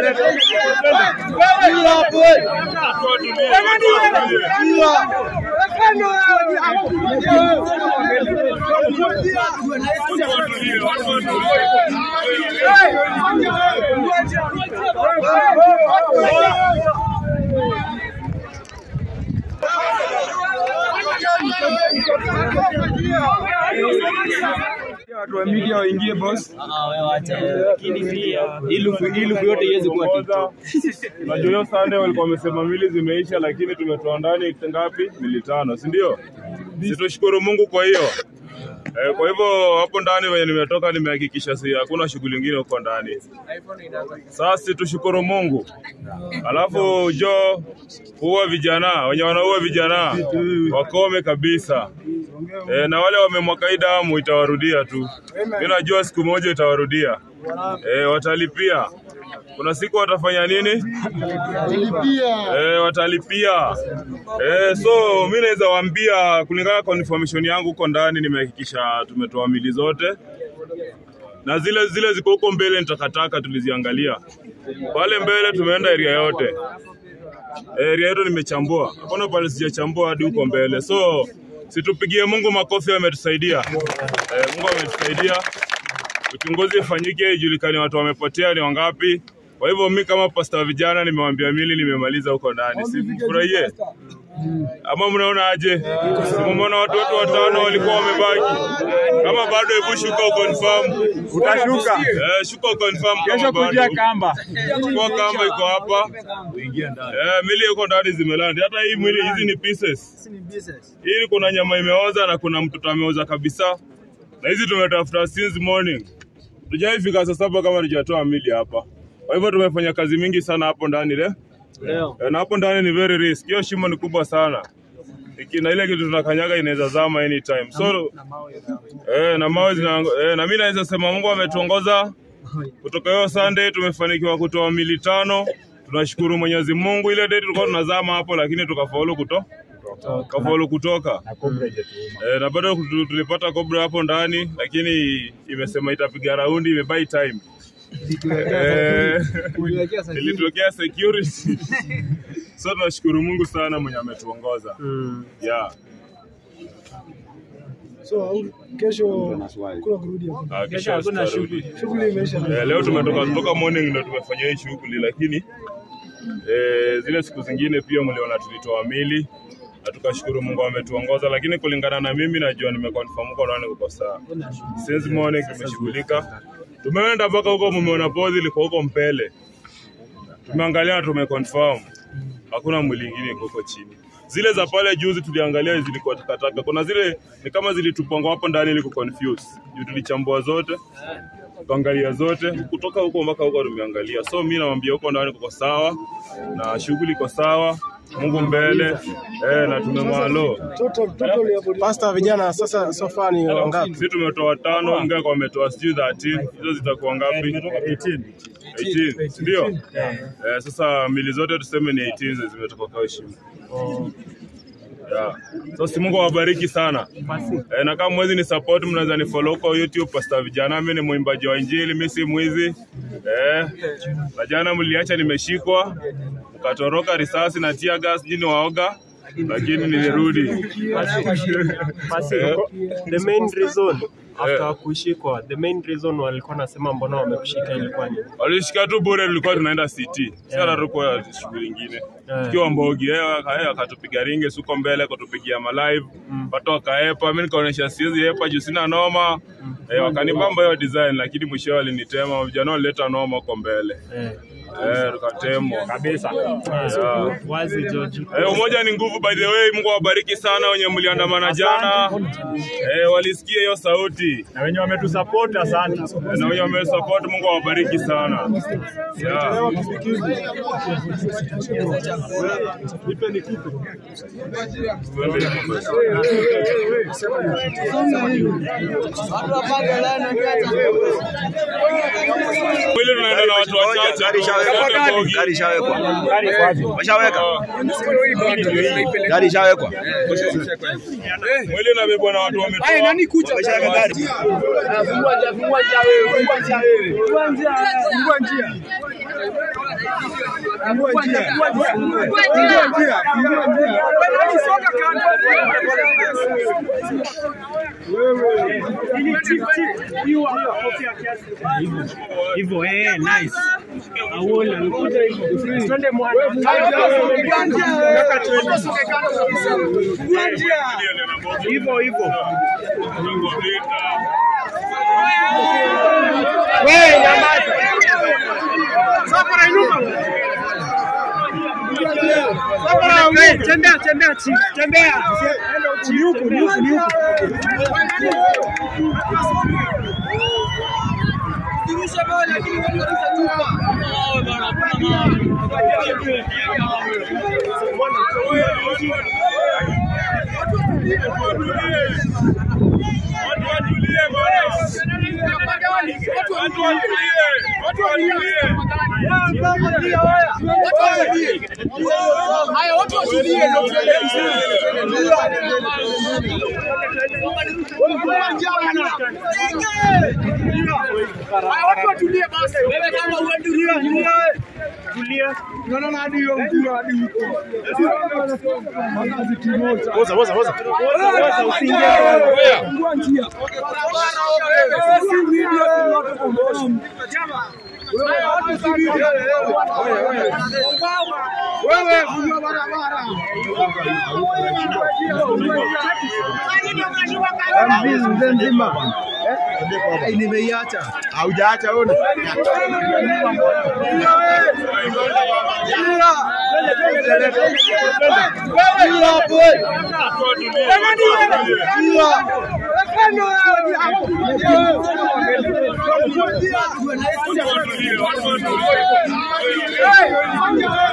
Watu wa media waingie boss. Ilufu yote iweze kuwa TikTok. Unajua hiyo Sunday walikuwa wamesema mili zimeisha, lakini tumetoa ndani ngapi? Mili tano, si ndio? Si tushukuru Mungu kwa hiyo. Eh, kwa hivyo hapo ndani wenye nimetoka nimehakikisha si hakuna shughuli nyingine huko ndani. Sasa si tushukuru Mungu. Alafu jo kuua vijana wenye wanaua vijana wakome kabisa. E, na wale wamemwaga hii damu itawarudia tu. Mimi najua siku moja itawarudia. E, watalipia. Kuna siku watafanya nini? E, watalipia. E, so mi naweza waambia kulingana na information yangu huko ndani nimehakikisha tumetoa mili zote na zile zile ziko huko mbele nitakataka tuliziangalia. Pale mbele tumeenda area yote. Area yetu nimechambua. Hakuna pale sijachambua hadi huko mbele. So situpigie Mungu makofi ametusaidia. Eh, Mungu ametusaidia. Uchunguzi ifanyike ijulikane watu wamepotea ni wangapi. Kwa hivyo mi kama pasta wa vijana nimewambia mili nimemaliza huko ndani. Sifurahie. Ama mnaona aje? Mmeona watu wetu watano walikuwa wamebaki. Kama bado hebu shuka uconfirm. Utashuka. Eh, shuka uconfirm Kesho kama kujia bado. kamba. Kwa kamba iko hapa. Eh, mili iko ndani zimelandi. Hata hii mwili hizi ni pieces. Hii kuna nyama imeoza na kuna mtoto ameoza kabisa. Na hizi tumetafuta since morning. Tujaifika saa saba kama tujatoa mili hapa. Kwa hivyo tumefanya kazi mingi sana hapo ndani le. Eh, na hapo ndani ni very risk. Hiyo shimo ni kubwa sana. Iki- na ile kitu tunakanyaga inaweza zama anytime. So eh, na mawe zina eh, na mimi naweza sema Mungu ametuongoza kutoka hiyo Sunday tumefanikiwa kutoa mili tano. Tunashukuru Mwenyezi Mungu. Ile date tulikuwa tunazama hapo, lakini tukafaulu kuto tukafaulu kutoka eh, na bado tu- tulipata Cobra hapo ndani, lakini imesema itapiga raundi, imebuy time eh, ilitokea security so tunashukuru Mungu sana mwenye ametuongoza yeah. So kesho kuna kurudi hapo. Ah, kesho hakuna shughuli. Shughuli imeisha. Eh, leo tumetoka kutoka morning ndio tumefanya hii shughuli, lakini eh, zile siku zingine pia mliona tulitoa mili na tukashukuru Mungu ametuongoza, lakini kulingana na mimi najua nimeconfirm huko ndani kuko sawa. Since morning tumeshughulika, tumeenda mpaka huko, mumeona pozi liko huko mbele, tumeangalia na tumeconfirm hakuna mwili ingine iko huko chini. Zile za pale juzi tuliangalia zilikuwa takataka, kuna zile ni kama zilitupangwa hapo ndani ili kuconfuse. Juu tulichambua zote tukaangalia zote kutoka huko mpaka huko tumeangalia. So mi nawambia huko ndani kuko sawa na shughuli iko sawa, Mungu mbele eh, na tumemwalo Total total hapo. Pasta vijana sasa sofa ni wangapi? sisi tumetoa tano, Ngaka wametoa sijui 13 hizo zitakuwa ngapi? 18 18 si ndio? Eh, sasa mili zote tuseme ni 18 zi- zimetoka kwa heshima. Yeah. So si Mungu awabariki sana. Eh, na kama mwezi ni support mnaweza ni follow kwa YouTube Pastor Vijana, mimi ni mwimbaji wa Injili, mimi si mwizi. Eh, na jana mliacha nimeshikwa, mkatoroka risasi na tear gas, jini waoga, lakini nilirudi. Basi, Eh. the main reason after Eh. kushikwa, the main reason walikuwa nasema mbona wamekushika ilikuwa ni Walishika tu bure, tulikuwa tunaenda city, si hata tukuwa shughuli ingine tukiwa Mbogi. Yeye yeye akatupiga ringe suko mbele, kutupigia malive watu wakaepa, mimi nikaonyesha siwezi epa juu sina noma eh, wakanibamba hiyo design, lakini mwisho walinitema. Vijana walileta noma huko mbele eh, eh, tukatemwa kabisa. Yeah. wazi George. Eh, umoja ni nguvu by the way. Mungu awabariki sana wenye mliandamana jana. Eh, walisikia hiyo sauti Na wenye wametusupport asante. Eh, na wenye wamesupport, Mungu awabariki sana. Yeah. Mwili tunaenda na watu wachache. Gari ishawekwa. Bogi. Gari ishawekwa. Washaweka. Gari ishawekwa. Mwili unabebwa na watu wametoka. Wameshaweka gari. Hivyo eh, nice. Auona alikuja hivyo. Twende mwana. Hivyo hivyo. Wewe nyamaza. Safara nyuma. Safara wewe, tembea tembea chief, tembea. Ni huko, ni huko, ni huko. Watu watulie bwana. Watu watulie. Watu watulie. Tulia. Woza, woza, woza. Sasa usiingie. Haujaacha ona. Watu watulie. Watu watulie. Watu watulie. Watu watulie.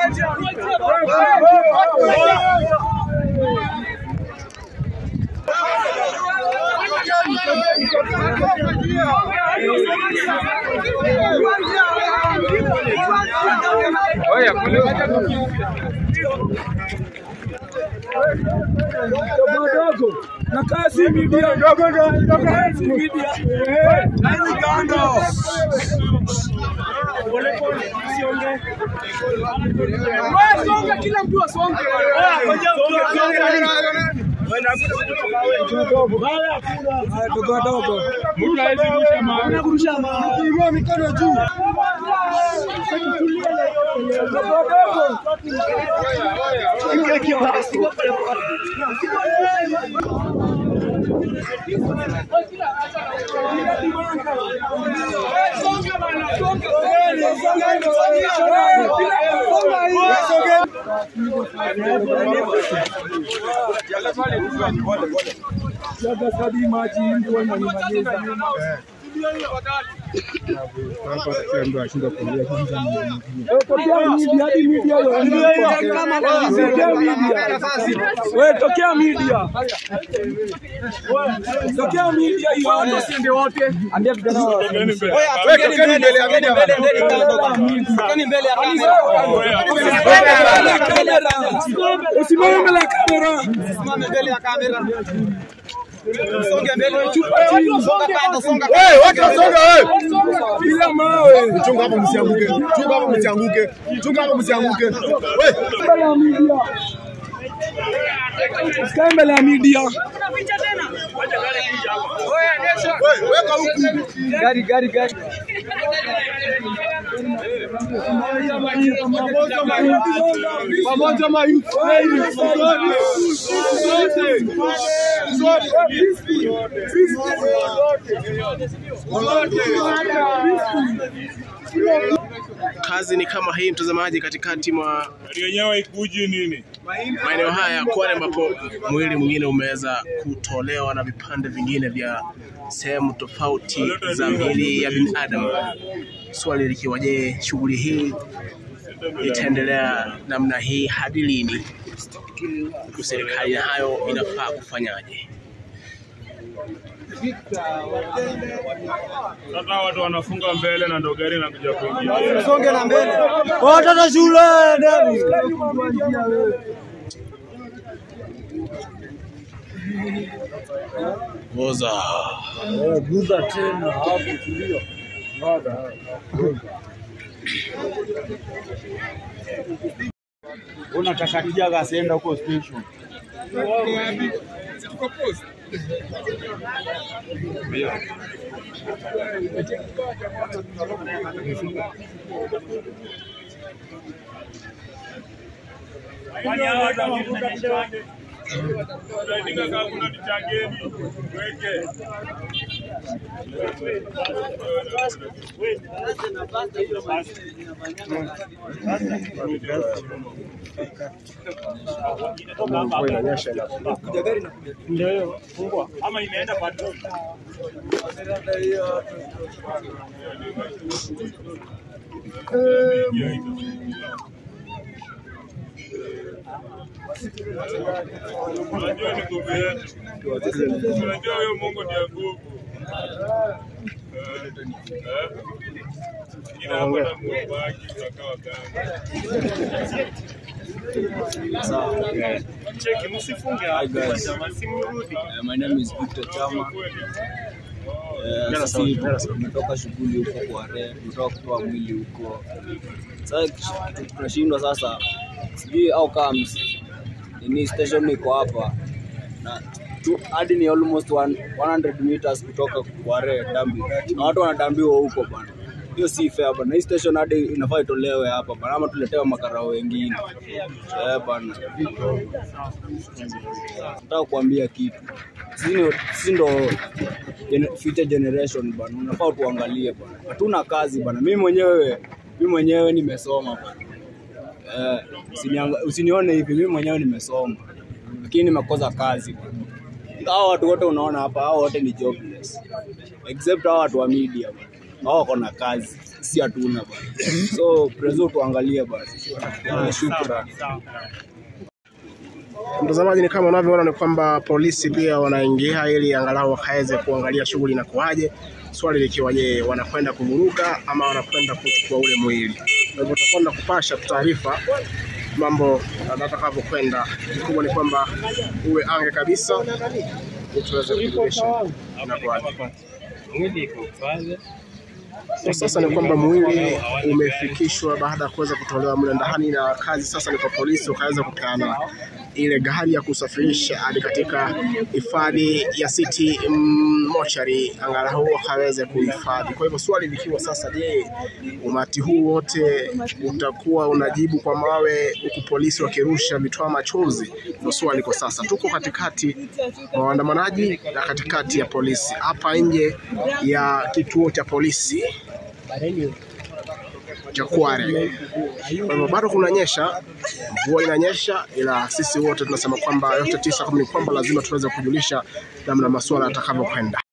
na kazi media dogo dogo kazi media eh nani kando wewe songa kila mtu asonge dogo dogo Mtu hawezi rusha mawe. kurusha kuinua mikono juu dogo dogo tokea media tokea media hiyo watu wasiende wote ambia vijana wa Tokeni mbele. Tokeni mbele, tokeni mbele, usimame mbele ya kamera Simame mbele ya kamera. Songe mbele. Wewe, watu wasonga wewe. bila mawe Chunga hapo msianguke. Chunga hapo msianguke. Chunga hapo msianguke. Wewe. mbele ya media usikae mbele ya media Wewe, weka huku. gari gari gari Pamoja mayuth. Kazi ni kama hii mtazamaji, katikati mwa Gari yenyewe ikuji nini? maeneo haya ya Kwale ambapo mwili mwingine umeweza kutolewa na vipande vingine vya sehemu tofauti za miili ya binadamu. Swali likiwa je, shughuli hii itaendelea namna hii hadi lini? Huku serikali na hayo inafaa kufanyaje? Sasa watu wanafunga mbele na ndo gari inakuja kuingia. Songe na mbele. Watoto shule ndani. Goza. Guza tena hapo tulio. Unataka kijaga asienda huko station. Unaandika kama kuna nichageni weke. Ndio hiyo. Fungua. Ama imeenda patrol. Unajua ni nguvu yetu. Unajua huyo Mungu ndiye nguvu. Eh, eh. Ila hapo na Mungu wake utakaa gani? Cheki msifunge hapo. Jamaa simrudi. Uh, my name is Victor Chama. Uh, sisi tumetoka shughuli huko kwa re, tumetoka kutoa mwili huko. Sasa kitu tunashindwa sasa, sijui au comes ni station iko hapa na tu- hadi ni almost one, 100 meters kutoka Kware dambi, na watu wanadambiwa huko bana. Hiyo si fair bana. Hii station hadi inafaa itolewe hapa bana, ama tuletewe makarao wengine eh bana. Nataka kuambia kitu, sisi ni- sisi ndo gen- future generation bana, unafaa tuangalie bana. Hatuna kazi bana. Mimi mwenyewe mimi mwenyewe nimesoma bana. Eh, usinianga- usinione hivi, mimi mwenyewe nimesoma, lakini nimekosa kazi bana. Hao watu wote unaona hapa, hao wote ni jobless except hao watu wa media bana. Hao wako na kazi, si hatuna bana. So prezo tuangalie basi. Eh, Shukrani. Mtazamaji, ni kama unavyoona ni kwamba polisi pia wanaingia ili angalau wakaweze kuangalia shughuli inakuwaje, swali likiwa je, wanakwenda kuvuruga ama wanakwenda kuchukua ule mwili. Kwa hivyo tutakwenda kupasha taarifa mambo atakavyokwenda. Kikubwa ni kwamba uwe ange kabisa ili tuweze kujulisha inakuwaje. Kwa sasa ni kwamba mwili umefikishwa baada ya kuweza kutolewa mle ndani, na kazi sasa ni kwa polisi wakaweza kupeana ile gari ya kusafirisha hadi katika hifadhi ya City mm, Mochari, angalau wakaweze kuhifadhi. Kwa hivyo swali likiwa sasa, je, umati huu wote utakuwa unajibu kwa mawe huku polisi wakirusha vitoa machozi? Ndio swali kwa sasa. Tuko katikati mwa waandamanaji na katikati ya polisi hapa nje ya kituo cha polisi cha Kware. Kwa hivyo bado kunanyesha, mvua inanyesha, ila sisi wote tunasema kwamba yote tisa kumi ni kwamba lazima tuweze kujulisha namna masuala yatakavyokwenda.